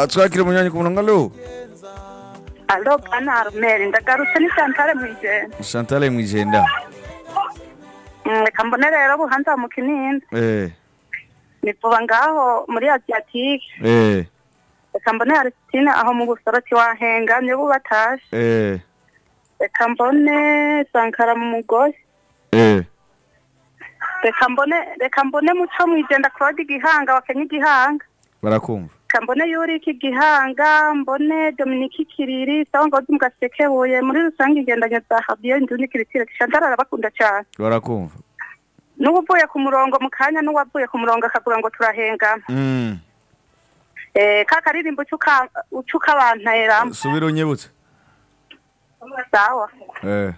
twakire umunyanyigihugu ngalo alo bwana arumeri ndagarutse ni santare mu igenda santare mu igenda reka mbone rero buhanza mu kinini eh nivuba ngaho muri asiyatike eh reka mbone arisitine aho mu busoro tiwahenga niyo bubatashe eh reka mbone sankara mu mugoyi eh reka mbone reka mbone muco mu igenda claude igihanga wakenye igihanga barakumva reka mbone yuriki igihanga mbone dominiki kiriri sawa ngo mu gasekebuye muri rusange ingendanye za habiyo indundi kiritire shantara arabakunda cyane barakumva n'uwavuye ku murongo mu kanya n'uwavuye ku murongo akagura ngo turahengana mm Eh, ka karirimbo uca ubanteramo subira unyibutse sawa eh